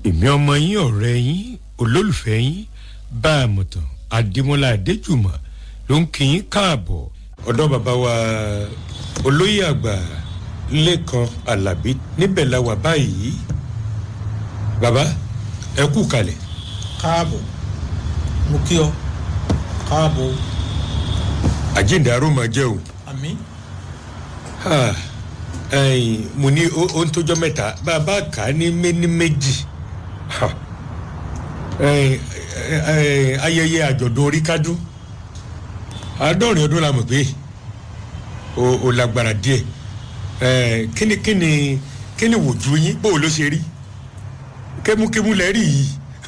èmi ọmọ yín ọ̀rẹ́ yín olólùfẹ́ yín bá a mọ̀tàn adémọlá adéjùmọ̀ ló ń kí yín káàbọ̀ ọ̀dọ́ bàbá wa olóyè àgbà lẹ́kan alábí níbẹ̀ la wà báyìí bàbá ẹ kú kalẹ̀. káàbọ̀ mo kí ọ káàbọ̀ àjíǹde arúmọ jẹ́ o. àmì Ah, ẹ̀yin, mo ní ó ó ń tójọ́ mẹ́ta bàbá kà á ní méní méjì Ha. Ẹ̀yin, ẹ, ẹ, ayẹyẹ àjọ̀dún orí kádún àádọ́rin ọdún la mọ̀ pé o o lágbára díẹ̀ Ẹ̀, kíni kíni kíni wòjú yín bó o ló ṣe rí kémúkémú lẹ rí yìí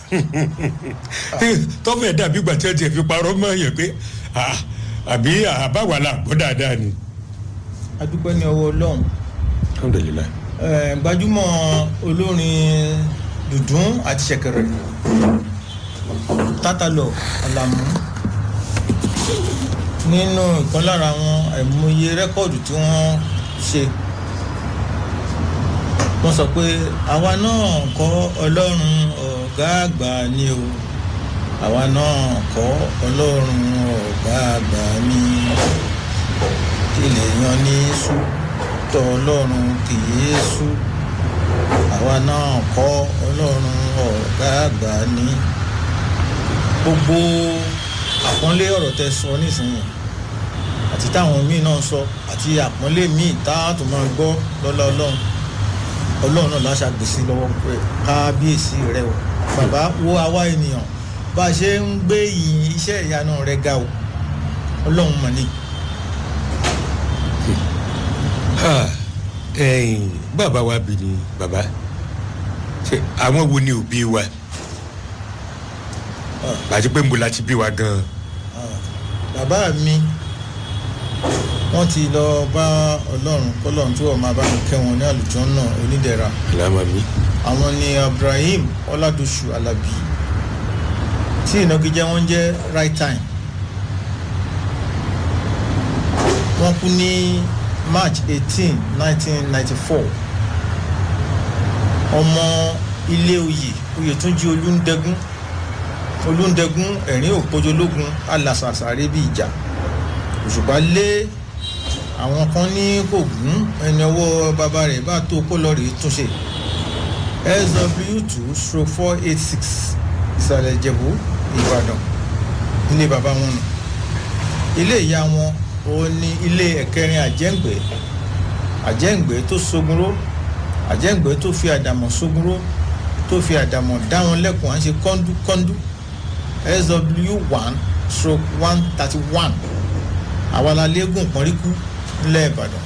tọ́fẹ̀ dàbí ìgbà tí wọ́n ti fi parọ́ mọ́ yẹn pé ah, àbí àbáwá la gbọ́ dáadáa ni. adúpẹ́ ní ọwọ́ ọlọ́run alhamdulilayi. Eh, gbajúmọ̀ olórin dùdún àti ṣẹ̀kẹ̀rẹ̀ tátàlọ̀ àlàmú nínú ìkan lára àwọn àìmọye rẹ́kọ̀dù tí wọ́n ṣe wọ́n sọ pé àwa náà kọ́ ọlọ́run ọ̀gá àgbà ni o àwa náà kọ́ ọlọ́run ọ̀gá àgbà ni ilẹ̀ yan ní sùn tọ́ ọlọ́run kì í sú àwa náà kọ́ ọlọ́run ọ̀gá àgbà ní gbogbo àpọ́nlé ọ̀rọ̀ tẹ sọ nísìnyí àti táwọn míì náà sọ àti àpọ́nlé míì tá a tún máa gbọ́ lọ́lá ọlọ́run ọlọ́run náà láṣà gbèsè lọ́wọ́ pé kábíyèsí rẹ o bàbá wo àwa ènìyàn bá a ṣe ń gbé ìyìn iṣẹ́ ìyanu rẹ ga o ọlọ́run mọ̀ ni. Ha, ẹ̀yin, bàbá wa bí ni bàbá ṣe àwọn wo ni òbí wa àti pé nbọ la ti bí wa gan. bàbá mi wọ́n ti lọ bá ọlọ́run kọ́lọ́run tí wọ́n máa bá mi kẹ́ wọn ní àlùjọ náà onídẹ̀ra àlámà mi. àwọn ni ibrahim ọládọ̀ṣù alábí tí ìnagijẹ wọn jẹ́ right time wọ́n kú ní march eighteen nineteen ninety four ọmọ ilé oyè oyètúnjí olúndẹgún olúndẹgún ẹ̀rín òpójológun alàsàsàrè bí ìjà òṣùpá lé àwọn kan ní kò gún ẹni ọwọ́ bàbá rẹ̀ bá tó kó lọ rèé túnṣe sw two stroke four eight six ìsàlẹ̀ ìjẹ̀bú ìbàdàn ilé bàbá wọn nù ilé ìyá wọn òun ni ilé ẹ̀kẹrin àjẹ́ǹgbẹ́ àjẹ́ǹgbẹ́ tó sogunró àjẹ́ǹgbẹ́ tó fi àdàmọ̀ sogunró tó fi àdàmọ̀ dá wọn lẹ́kùn à ń ṣe kọ́ńdúkọ́ńdú sw one stroke one thirty one àwa la léegun pọ́nríkú nílẹ̀ ìbàdàn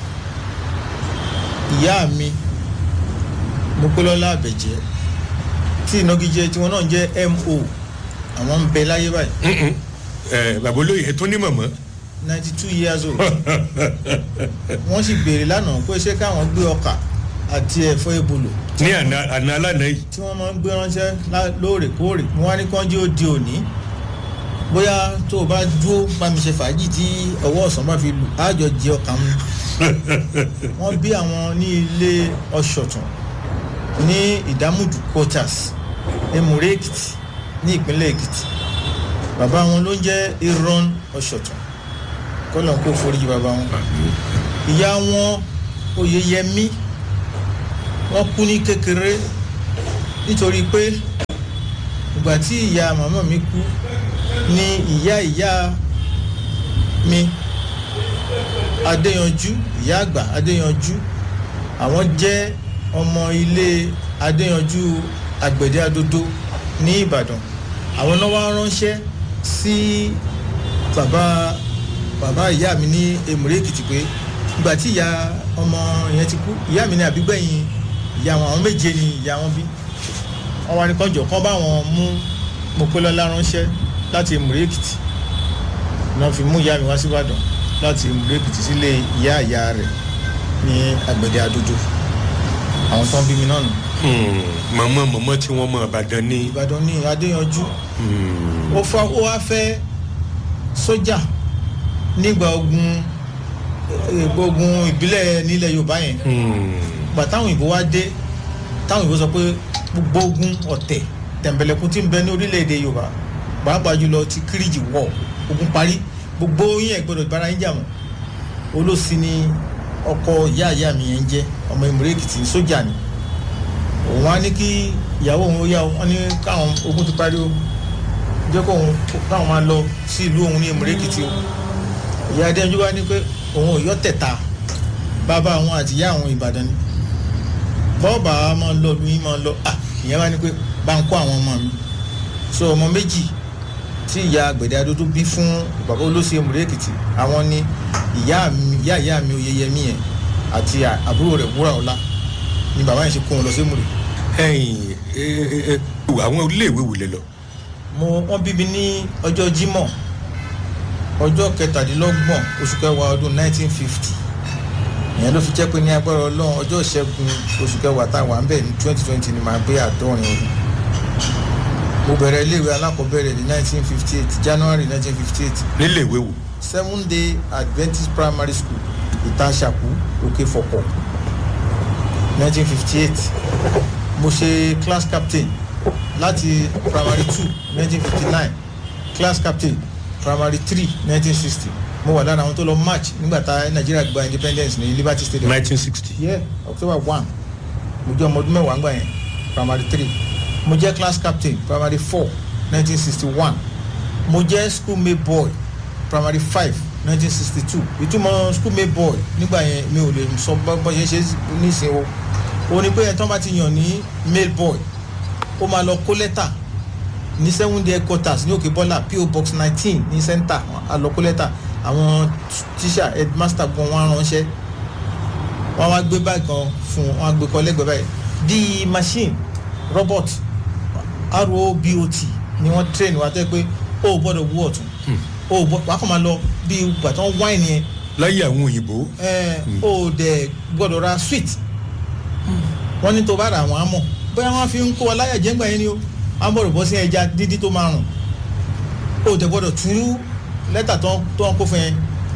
ìyá mi mopelọ́lá àbẹ̀jẹ́ tí ìnagijẹ tiwọn náà jẹ́ mo àwọn ń bẹ láyé báyìí ẹ bàbá olóyè ẹ tún ní mọ̀mọ́. ninety two years old wọ́n sì béèrè lánàá pé ṣé káwọn gbé ọkà àti ẹ̀fọ́ ebolo ní àná àná alánà yìí. tí wọ́n máa ń gbé ránṣẹ́ lá- lóòrèkóòrè mo wá ní kánjú ó di òní bóyá tó o bá dúró bá mi ṣe fàájì tí ọwọ́ ọ̀sán bá fi lù ájọ jẹ ọkà mu wọ́n bí àwọn ní ilé ọ̀ṣọ̀tún ní ìdámùdù quarters emure èkìtì ní ìpínlẹ̀ èkìtì bàbá wọn ló ń jẹ́ iron ọ̀ṣọ̀tún kọ́lọ̀ kó foríjì bàbá wọn ìyá wọn oyeyẹmí wọ́n kú ní kékeré nítorí pé ìgbà tí ìyá màmá mi kú ní ìyá ìyá mi adéyanjú ìyá àgbà adéyanjú àwọn jẹ́ ọmọ ilé adéyanjú àgbẹ̀dẹ adodo ní ìbàdàn àwọn náà wá ránṣẹ́ sí bàbá bàbá ìyá mi ní èmùrè èkìtì pé ìgbà tí ìyá ọmọ yẹn ti kú ìyá mi ní àbígbẹ̀yìn ìyá wọn àwọn méje ni ìyá wọn bí wọn wá ní kọjọ kán bá wọn mú mopelọlá ránṣẹ́ láti èmùrè èkìtì náà fi mú ìyá mi wá síbàdàn láti èmùrè èkìtì sílé ìyá ìyá rẹ̀ ní àgbẹ̀dẹ adodo àwọn tó ń bí mi náà nù mọ̀mọ́ mọ̀mọ́ tí wọ́n mọ̀ àbàdàn ní. ìbàdàn ní adéyanjú ó fa ó wá fẹ́ sójà nígbà ogun eh, ogun ìbílẹ̀ nílẹ̀ yorùbá yẹn gbà táwọn òyìnbó wá dé táwọn òyìnbó sọ pé gbogbo ogun ọ̀tẹ̀ tẹ̀m̀bẹ̀lẹ̀kún tí ń bẹ ní orílẹ̀-èdè yorùbá pàápàá jùlọ ti kíríjì wọ̀ ogun parí gbogbo yín ẹ̀ gbọ́dọ̀ bára yín jà mọ́ olóòsì ni ọkọ ìyá ìyá mi yẹn ń jẹ́ ọmọ ìmúrẹ́ èkìtì sójà ni òun á ní kí ìyàwó òun ó yá wọn ní káwọn ogun ti parí o jẹ́ kó òun káwọn máa lọ sí ìlú òun ní ìmúrẹ́ èkìtì o ìyá adéyanjú wá ní pé òun ò yọ tẹ̀ta bàbá àwọn àti ìyá àwọn ìbàdàn ni bọ́ọ̀bà wa máa lọ lu yín máa lọ à ìyẹn wá ní pé bá ń kó àwọn ọmọ mi so ọmọ méjì tí ìyá àgbẹ̀dẹ adódó bí fún bàbá olóṣè ìmúrẹ́ èkìtì àwọn ni ìyá mi ìyá ìyá mi oyeyẹmí yẹn àti àbúrò rẹ̀ wúrà ọlá ni bàbá yẹn ṣe kó wọn lọ sí ìmúrẹ́ ẹ̀yin ẹ ẹ ẹ àwọn iléèwé wò lẹ lọ. mo wọ́n bí mi ní ọjọ́ jímọ̀ ọjọ́ kẹtàdínlọ́gbọ̀n oṣù kẹwàá ọdún 1950 ìyẹn ló fi jẹ́ pé ní agbára ọlọ́run ọjọ́ ìṣẹ́gun oṣù kẹwàá táwa ń bẹ̀ ní 2020 ni màá gbé àádọ́rin ọdún mo bẹ̀rẹ̀ iléèwé alákọ̀ọ́bẹ̀rẹ̀ ní 1958 January 1958 níléèwé wò. seven day Adventist primary school ìtàṣàkú òkè fọ̀pọ̀ 1958 mo ṣe class captain láti primary two 1959 class captain primary three 1960 mo wà lára àwọn tó lọ march nígbà tá nàìjíríà gba independence ní liberty stadium. 1960. yeah october one mo jẹ́ ọmọ ọdún mẹ́wàá ńgbà yẹn primary three mo jẹ́ class captain primary four 1961 mo jẹ́ schoolmate boy primary five 1962 ìtumọ̀ schoolmate boy nígbà yẹn mi ò lè sọ bọ́ ṣe ṣe nísìnyí o ó ní pé ẹ̀tọ́ bá ti yàn ní male boy ó máa lọ kó lẹ́tà ní seven day headquarters ní òkè bọ́là po box nineteen ní center àlọ́kó lẹ́tà àwọn tíṣà headmaster gan wọn ránṣẹ́ wọn wá gbé báyìí kan fún wọn wá gbé kọ lẹ́gbẹ̀ẹ́ báyìí di machine robot robot ni wọ́n train wa tẹ́ pé ó gbọ́dọ̀ wú ọ̀tún ó wàá kàn máa lọ bí ìgbà tó ń wáìnì yẹn láyé àwọn òyìnbó. ẹ ó dẹ̀ gbọ́dọ̀ ra sweet wọ́n ní tó bá ra àwọn amọ̀ bóyá wọ́n fi ń kó wa láyà jẹ́ngbà yẹn ni o amọ̀ rẹ̀ bọ́ sí ẹja dídí tó máa rùn ó dẹ̀ gbọ́dọ̀ tú lẹ́tà tó ń kó fún yẹn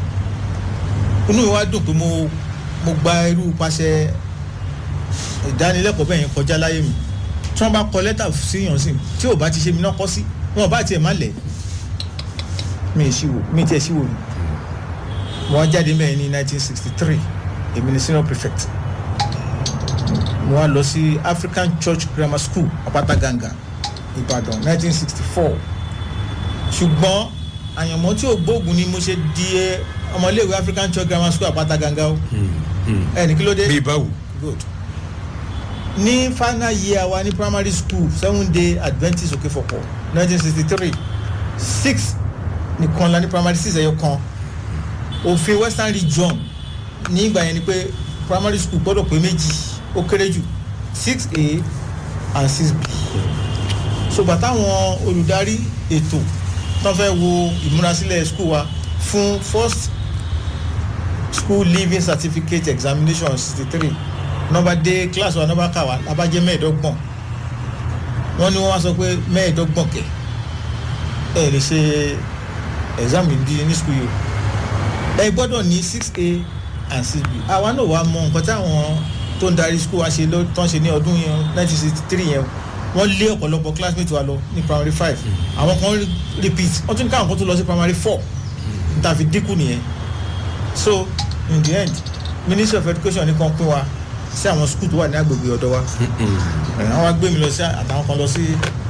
inú mi wá dùn pé mo mo gba irú paṣẹ ìdánilẹ́kọ̀ọ́ bẹ́ẹ̀ yẹn kọjá láyé mi tí wọ́n bá kọ lẹ́tà sí yàn sí tí ò bá ti ṣe mi náà kọ́ sí wọn ò bá tiẹ̀ má lẹ̀ mi ì ṣíwò mi ì tiẹ̀ ṣíwò mi mo wá jáde mẹ́rin ní 1963 èmi ni senior prefect mo wá lọ sí African Church Grammar School Àpáta Gàngà Ìbàdàn 1964 ṣùgbọ́n àyànmọ́ tí ò gbóògùn ni mo ṣe di ọmọléèwé African Church Grammar School Àpáta Gàngà o ẹ ní kí ló dé bí báwo. good ní final year wa ní primary school seven day Adventist Òkèfọ̀pọ̀ 1963 six nìkan la ní primary six ẹ̀yọ kan òfin Western Region ní ìgbà yẹn ni pé primary school gbọ́dọ̀ pé méjì ó kéré jù six a and six b ṣùgbọ́n táwọn olùdarí ètò tó fẹ́ wo ìmúrasílẹ̀ school wa fún first school leaving certificate examination sixty three nọ́mbà dé class wa nọ́mbà kà wá labajẹ́ mẹ́ẹ̀ẹ́dọ́gbọ̀n wọ́n ní wọ́n wá sọ pé mẹ́ẹ̀ẹ́dọ́gbọ̀n kẹ̀ ẹ lè ṣe exam yìí ní school yìí ẹ gbọ́dọ̀ ní six a and six b àwa náà wàá mọ nǹkan táwọn tó ń darí school wa ṣe ló tán ṣe ní ọdún yẹn nineteen sixty three yẹn wọ́n lé ọ̀pọ̀lọpọ̀ classmate wa lọ ní primary five àwọn kan repeat wọ́n tún ní káwọn kan tó lọ sí primary four níta fi dínkù nìyẹn so in the end ministry of education ní kan pín wa sí àwọn school tó wà ní agbègbè ọ̀dọ̀ wa àwọn wa gbé mi lọ sí àtàwọn kan lọ sí